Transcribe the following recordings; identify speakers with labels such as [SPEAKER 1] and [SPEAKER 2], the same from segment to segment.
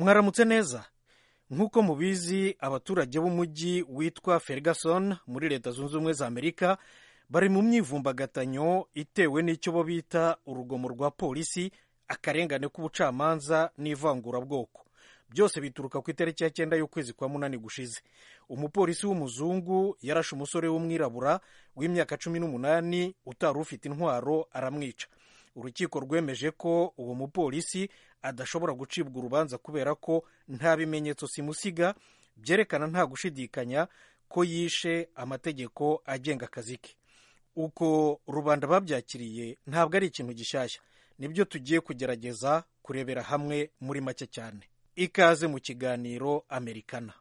[SPEAKER 1] mwaramutse neza nk'uko mubizi abaturage b'umujyi witwa ferguson muri leta zunze ubumwe za amerika bari mu myivumbagatanyo itewe n'icyo bo bita urugomo rwa polisi akarengane k'ubucamanza n'ivangurabwoko byose bituruka ku itariki ya cyenda y'ukwezi kwa munani gushize umupolisi w'umuzungu yarashe umusore w'umwirabura w'imyaka cumi n'umunani utari ufite intwaro aramwica urukiko rwemeje ko uwo mupolisi adashobora gucibwa urubanza kubera ko nta bimenyetso simusiga byerekana nta gushidikanya ko yishe amategeko agenga akazi ke uko rubanda babyakiriye ntabwo ari ikintu gishyashya nibyo tugiye kugerageza kurebera hamwe muri make cyane ikaze mu kiganiro amerikana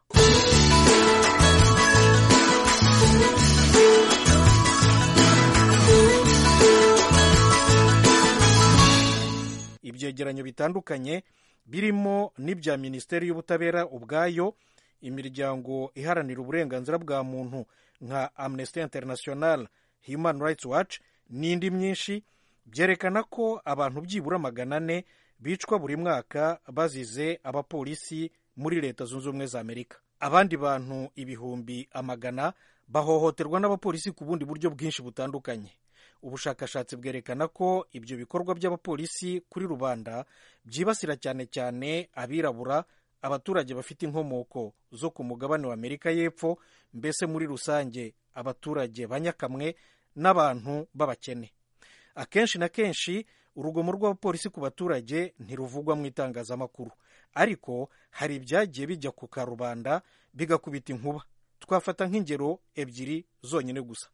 [SPEAKER 1] ibyegeranyo bitandukanye birimo n'ibya minisiteri y'ubutabera ubwayo imiryango iharanira uburenganzira bwa muntu nka amnesty international human rights watch n'indi myinshi byerekana ko abantu byibura magana ane bicwa buri mwaka bazize abapolisi muri leta zunze ubumwe za amerika abandi bantu ibihumbi amagana bahohoterwa n'abapolisi ku bundi buryo bwinshi butandukanye ubushakashatsi bwerekana ko ibyo bikorwa by'abapolisi kuri rubanda byibasira cyane cyane abirabura abaturage bafite inkomoko zo ku mugabane wa amerika y'epfo mbese muri rusange abaturage banyakamwe n'abantu b'abakene akenshi na kenshi urugomo rw'abapolisi ku baturage ntiruvugwa mu itangazamakuru ariko hari ibyagiye bijya ku karubanda bigakubita inkuba twafata nk'ingero ebyiri zonyine gusa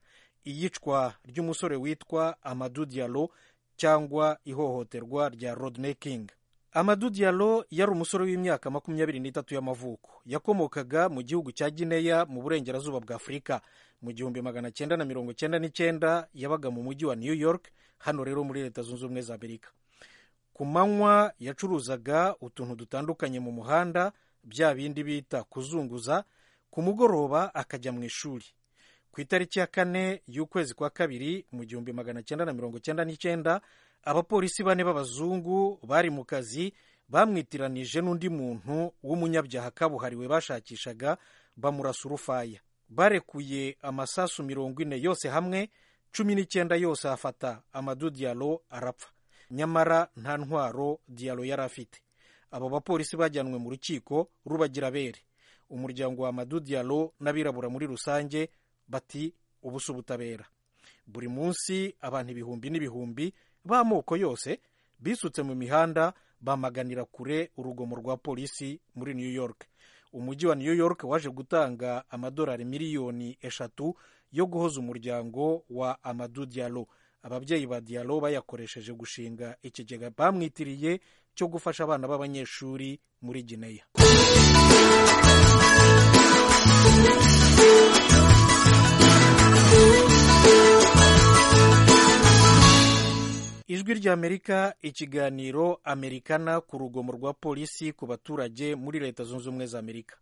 [SPEAKER 1] iyicwa ry'umusore witwa amadu dialo cyangwa ihohoterwa rya rodney king amadu dialo yari umusore w'imyaka makumyabiri n'itatu y'amavuko yakomokaga mu gihugu cya gineya mu burengerazuba bwa afurika mu gihumbi magana cyenda na mirongo cyenda n'icyenda yabaga mu mujyi wa new york hano rero muri leta zunze ubumwe za amerika ku manywa yacuruzaga utuntu dutandukanye mu muhanda bya bindi bita kuzunguza ku mugoroba akajya mu ishuri ku itariki ya kane y'ukwezi kwa kabiri mu gihumbi magana cyenda na mirongo cyenda n'icyenda abapolisi bane b'abazungu bari mu kazi bamwitiranije n'undi muntu w'umunyabyaha kabuhariwe bashakishaga bamurasa urufaya barekuye amasasu mirongo ine yose hamwe cumi n'icyenda yose afata amadu diyalo arapfa nyamara nta ntwaro diyalo yari afite abo bapolisi bajyanwe mu rukiko rubagira bere umuryango wa amadu diyalo n'abirabura muri rusange bati ubusa ubutabera buri munsi abantu ibihumbi n'ibihumbi b'amoko yose bisutse mu mihanda bamaganira kure urugomo rwa polisi muri new york umujyi wa new york waje gutanga amadolari miliyoni eshatu yo guhoza umuryango wa amadu dialo ababyeyi ba dialo bayakoresheje gushinga ikigega bamwitiriye cyo gufasha abana b'abanyeshuri muri gineya ijwi ry'amerika ikiganiro amerikana ku rugomo rwa polisi ku baturage muri leta zunze ubumwe za amerika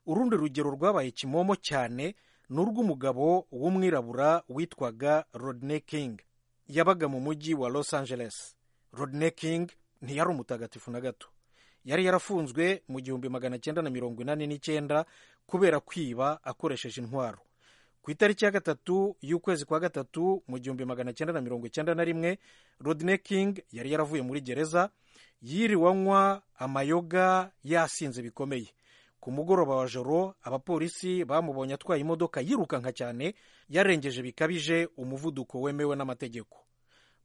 [SPEAKER 1] urundi rugero rwabaye kimomo cyane ni urw'umugabo w'umwirabura witwaga rodney king yabaga mu mujyi wa los angeles rodney king ntiyari umutagatifu na gato yari yarafunzwe mu gihumbi magana cyenda na mirongo inani n'icyenda kubera kwiba akoresheje intwaro ku itariki ya gatatu y'ukwezi kwa gatatu mu gihumbi magana cyenda na mirongo cyenda na rimwe rodney king yari yaravuye muri gereza yiriwe anywa amayoga yasinze bikomeye ku mugoroba wa joro abapolisi bamubonye atwaye imodoka yirukanka cyane yarengeje bikabije umuvuduko wemewe n'amategeko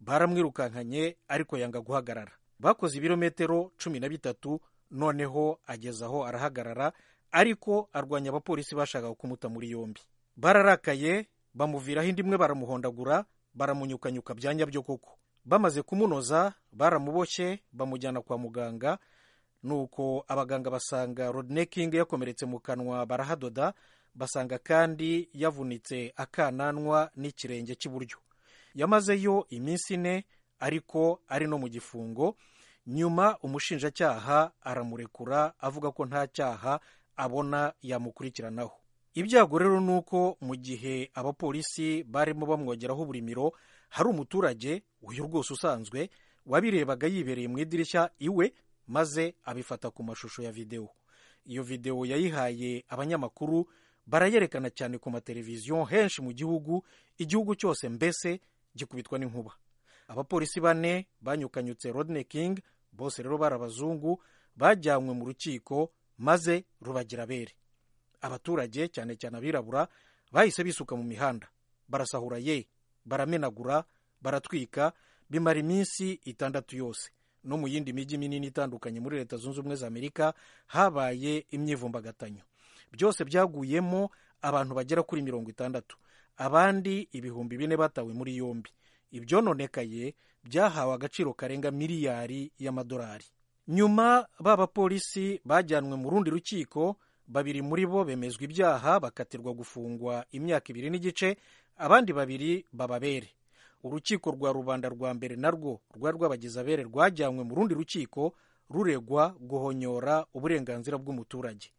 [SPEAKER 1] baramwirukankanye ariko yanga guhagarara bakoze ibirometero cumi na bitatu noneho ageze aho arahagarara ariko arwanya abapolisi bashakaga kumuta muri yombi bararakaye bamuviraho indi imwe baramuhondagura baramunyukanyuka byanya byo koko bamaze kumunoza baramuboshye bamujyana kwa muganga nuko abaganga basanga rodney king yakomeretse mu kanwa barahadoda basanga kandi yavunitse akananwa n'ikirenge cy'iburyo yamazeyo iminsi ine ariko ari no mu gifungo nyuma umushinjacyaha aramurekura avuga ko nta cyaha abona yamukurikiranaho ibyago rero ni uko mu gihe abapolisi barimo bamwongeraho uburimiro hari umuturage uyu rwose usanzwe wabirebaga yibereye mu idirishya iwe maze abifata ku mashusho ya videwo iyo videwo yayihaye abanyamakuru barayerekana cyane ku mateleviziyo henshi mu gihugu igihugu cyose mbese gikubitwa n'inkuba abapolisi bane banyukanyutse rodney king bose rero bari abazungu bajyanywe mu rukiko maze rubagira abere abaturage cyane cyane abirabura bahise bisuka mu mihanda barasahura ye baramenagura baratwika bimara iminsi itandatu yose no mu yindi mijyi minini itandukanye muri leta zunze ubumwe za amerika habaye imyivumbagatanyo byose byaguyemo abantu bagera kuri mirongo itandatu abandi ibihumbi bine batawe muri yombi ibyononekaye byahawe agaciro karenga miliyari y'amadolari nyuma ba bapolisi bajyanwe mu rundi rukiko babiri muri bo bemezwa ibyaha bakatirwa gufungwa imyaka ibiri n'igice abandi babiri bababere urukiko rwa rubanda rwa mbere narwo rwari rwabagize abere rwajyanywe mu rundi rukiko ruregwa guhonyora uburenganzira bw'umuturage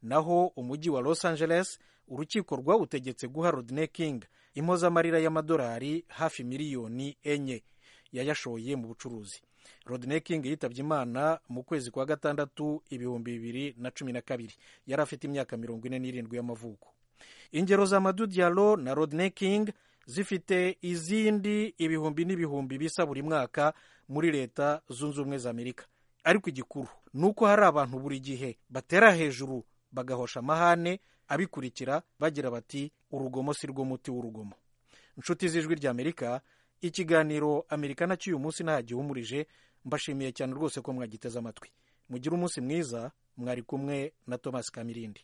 [SPEAKER 1] naho umujyi wa los angeles urukiko rwawutegetse guha rodney king impozamarira y'amadolari hafi miliyoni enye yayashoye mu bucuruzi rodney king yitabye imana mu kwezi kwa gatandatu ibihumbi bibiri na cumi na kabiri yari afite imyaka mirongo ine n'irindwi y'amavuko ingero za madu dialo na rodney king zifite izindi ibihumbi n'ibihumbi bisa buri mwaka muri leta zunze ubumwe za amerika ariko igikuru ni uko hari abantu buri gihe batera hejuru bagahosha amahane abikurikira bagira bati urugomo si rwo muti w'urugomo inshuti z'ijwi rya amerika ikiganiro amerikana cy'uyu munsi nta gihumurije mbashimiye cyane rwose ko mwagiteze amatwi mugire umunsi mwiza mwari kumwe na thomas kamirindi